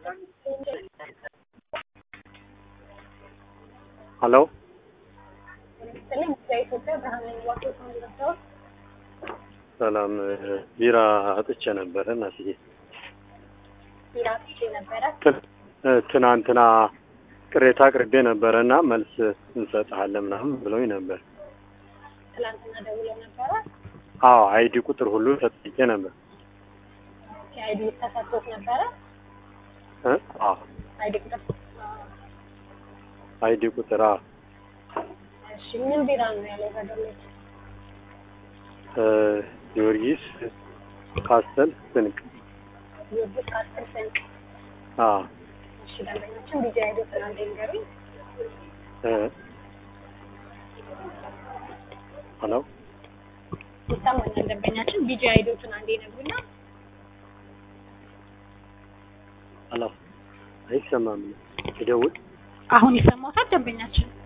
ሀሎ ስልኝ በኢትዮጵያ ብርሃን ዋቄት ነው ሰላም ቢራ አጥቼ ነበረ እናትዬ ቢራ ጥቼ ነበረ። ት- እ፣ ትናንትና ቅሬታ አቅርቤ ነበረ እና መልስ እንሰጥሃለን ምናምን ብለውኝ ነበር። ትላንትና ደውለው ነበረ። አዎ አይዲ ቁጥር ሁሉ ተጠይቄ ነበር። የአይዲ ተሰጥቶት ነበረ። እ? አዎ አይዲ ቁጥር አይዲ ቁጥር አዎ እሺ፣ ምን ቢራ ነው ያለው በደሎች? እ፣ ጊዮርጊስ ካስተል ስንቅ ጊዮርጊስ ከአስር ስንቅ። አዎ እሺ፣ ደንበኞችን ቢጃ ሄዶ ትናንት ንገሩኝ። እ፣ ሀሎ ይሰማኛል። ደንበኛችን ቢጃ ሄዶ ትናንት ነግሩና ሀሎ አይሰማም። ይደውል አሁን ይሰማታል ደንበኛችን